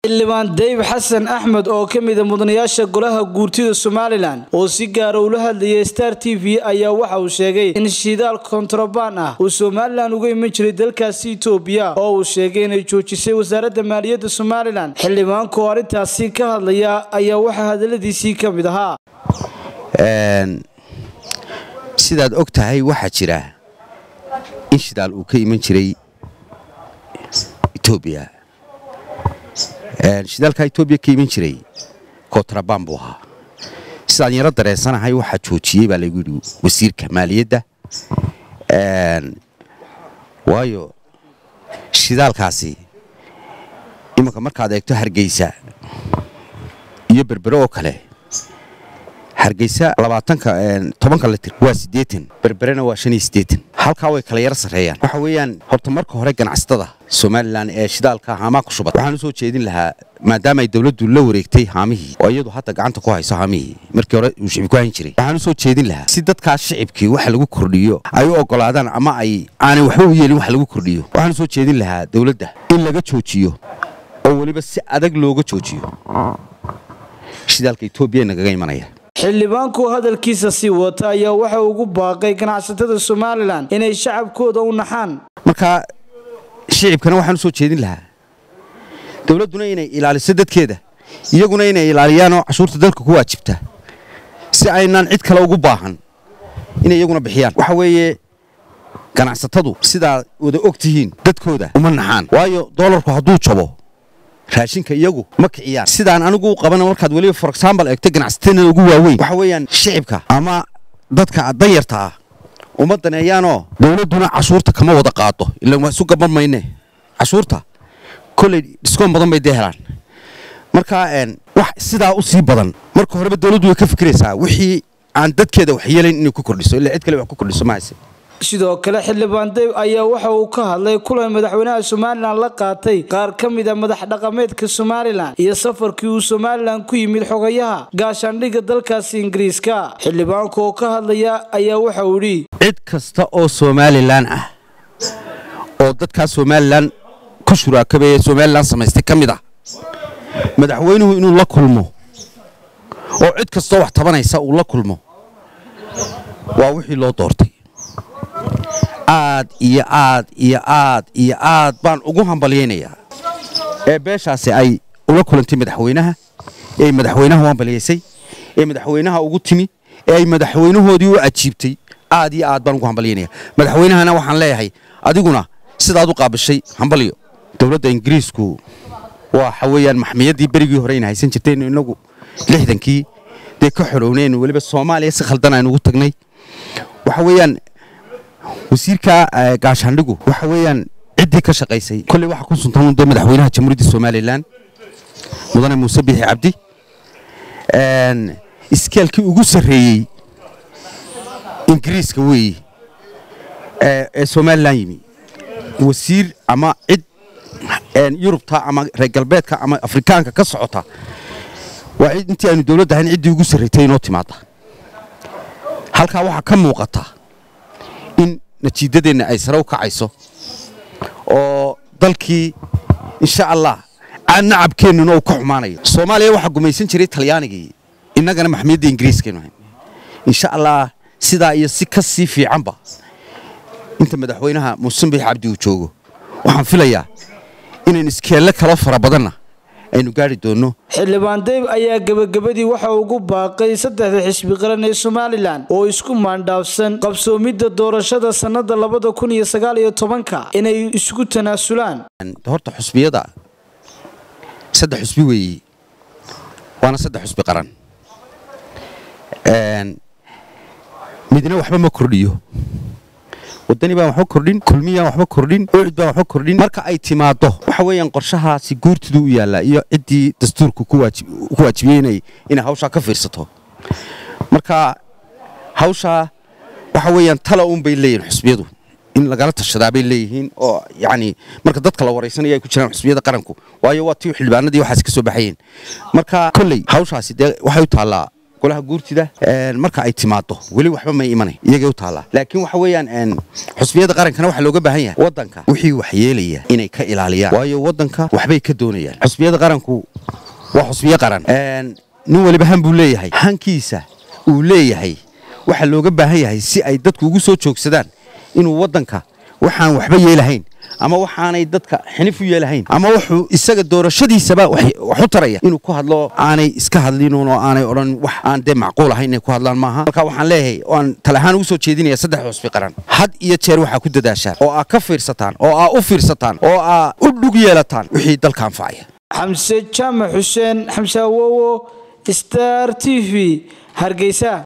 xildhibaan dayib xasan axmed oo ka mida mudanayaasha golaha guurtida somalilan oo si gaara ula hadlayay star t v ayaa waxa uu sheegay in shidaal kontrabaan ah uu somalilan uga iman jiray dalkaasi itoobiya oo uu sheegay inay joojisay wasaaradda maaliyadda somalilan xildhibaanku oo arrintaasi ka hadlaya ayaa waxaa hadaladiisii ka mid ahaa sidaad og tahay waxaa jira in shidaal uu ka iman jiray etoobiya shidaalkaa etoobiya ka iman jiray kontrabaan buu ahaa sidaan yaro dareensanahay waxaa joojiyey baa laygu yidhi wasiirka maaliyadda waayo shidaalkaasi imanka markaad eegto hargeysa iyo berbere oo kale hargeysa labaatanka tobanka litir waa siddeetan berberena waa shan iyo siddeetan halkaa way kala yaro sarreeyaan waxa weeyaan horta marka hore ganacsatada somalilan ee shidaalka haamaa ku shubad waxaan u soo jeedin lahaa maadaama ay dowladdu la wareegtay haamihii oo iyadu hadda gacanta ku hayso haamihii markii hore uu shicib ku hayn jiray waxaan u soo jeedin lahaa si dadkaas shicibkii waxa lagu kordhiyo ay u oggolaadaan ama ay aanay waxba u yeelin wax lagu kordhiyo waxaan u soo jeedin lahaa dowladda in laga joojiyo oo weliba si adag looga joojiyo shidaalka etoobiya nagaga imanaya xildhibaanku hadalkiisa sii wata ayaa waxa ugu baaqay ganacsatada somalilan inay shacabkooda u naxaan marka shicibkana waxaan u soo jeedin lahaa dowladduna inay ilaaliso dadkeeda iyaguna inay ilaaliyaanoo cashuurta dalka ku waajibta si aynaan cid kale ugu baahan inay iyaguna bixiyaan waxa weeye ganacsatadu sidaa wada og tihiin dadkooda uma naxaan waayo doolarku hadduu jabo raashinka iyagu ma kiciyaan sidaan anigu u qabana markaad weliba for example eegto ganacsatada ugu waaweyn waxa weeyaan shicibka ama dadka danyarta ah uma daneeyaanoo dowladduna cashuurta kama wada qaado ilaan waa isu gaban mayne cashuurta kolley dhiskoon badan bay dee helaan marka wax sidaa u sii badan marka horeba dowladdu way ka fikiraysaa wixii aan dadkeeda wax yeelayn inay ku kordhiso ilaa cid kale wax ku kordhiso ma hayse sidoo kale xildhibaan dayb ayaa waxa uu ka hadlay kulan madaxweynaha somalilan la qaatay qaar ka mid a madax dhaqameedka somalilan iyo safarkii uu somalilan ku yimid xogayaha gaashaandhigga dalkaasi ingiriiska xildhibaanku oo ka hadlaya ayaa waxa uu yidhi cid kasta oo somalilan ah oo dadkaa somalilan ku shuraakabeeye somalilan samaystay ka mid ah madaxweynuhu inuu la kulmo oo cid kastoo wax tabanaysa uu la kulmo waa wixii loo doortay aad iyo aad iyo aad iyo aad baan ugu hambalyaynayaa ee beeshaasi ay ula kulantay madaxweynaha ee ay madaxweynaha u hambalyaysay ee madaxweynaha ugu timi ee ay madaxweynahoodii u ajiibtay aad iyo aad baan ugu hambalyaynaya madaxweynahana waxaan leeyahay adiguna sidaad u qaabishay hambalyo dowladda ingiriisku waxa weeyaan maxmiyaddii berigii hore ayna haysan jirtaynu innagu lixdankii dee ka xorownaynu weliba soomaaliya si khaldan aynu ugu tagnay waxa weeyaan wasiirka gaashaandhigu waxa weeyaan ciddii ka shaqaysay kolley waxaa ku suntan dee madaxweynaha jamhuuriyadda somalilan mudane muuse biixi cabdi iskeelkii ugu sarreeyey ingiriiska weeye ee somalilan yimi wasiir ama cid yurubta ama reer galbeedka ama afrikaanka ka socota waa intii aynu dowladda ahayn ciddii ugu sarraytay inoo timaada halkaa waxaa ka muuqata in natiijadeenna ay sare u kacayso oo dalkii insha allah nacabkeennuna uu ka xumaanayo soomaaliya waxaa gumaysan jiray talyaanigii innagana maxmiyadda ingiriiskaynu ahayn insha allah sidaa iyo si ka sii fiicanba inta madaxweynaha muusembix cabdi uu joogo waxaan filayaa inaynu iskeelle kalo fara badanna aynu gaari doonno xildhibaan dayb ayaa gebagabadii waxa ugu baaqay saddexda xisbi qaran ee somalilan oo isku maandhaafsan qabsoomidda doorashada sannada labada kun iyo sagaal iyo tobanka inay isku tanaasulaan horta xusbiyada saddex xusbi weeye waana saddex xusbi qaran midna waxba ma kordhiyo wadani baan waxba kordhin kulmiyaan waxba kordhin ucid baan waxba kordhin marka ay timaaddo waxa weeyaan qorshahaasi guurtidu u yaallaa iyo ciddii dastuurku ku waajibiyey inay inay hawshaa ka fiirsato marka hawshaa waxa weeyaan tala uun bay leeyihin xusbiyadu in lagala tashadaa bay leeyihiin oo yacni marka dadka la waraysanaya ay ku jiraan xusbiyada qaranku waayo waa tii xildhibaanadii waxaas ka soo baxayeen marka kolley hawshaasi dee waxay u taallaa golaha guurtida marka ay timaado weli waxba may imanay iyagay u taallaa laakiin waxa weeyaan xusbiyada qarankana waxaa looga baahan yahay waddanka wixii wax yeelaya inay ka ilaaliyaan waayo waddanka waxbay ka doonayaan xusbiyada qaranku waa xusbiyo qaran nin waliba han buu leeyahay hankiisa uu leeyahay waxaa looga baahan yahay si ay dadku ugu soo joogsadaan inuu waddanka waxaan waxba yeelahayn ama waxaanay dadka xinif u yeelahayn ama wuxuu isaga doorashadiisaba wax u taraya inuu ku hadlo aanay iska hadlinuun oo aanay odhan wax aan dee macquul ahayn inay ku hadlaan maaha marka waxaan leeyahay oaan tale ahaan ugu soo jeedinaya saddex xusbi qaran had iyo jeer waxaa ku dadaashaan oo aa ka fiirsataan oo aa u fiirsataan oo aa u dhug yeelataan wixii dalka anfacaya xamse jaamac xuseen xamse awowo star t v hargeysa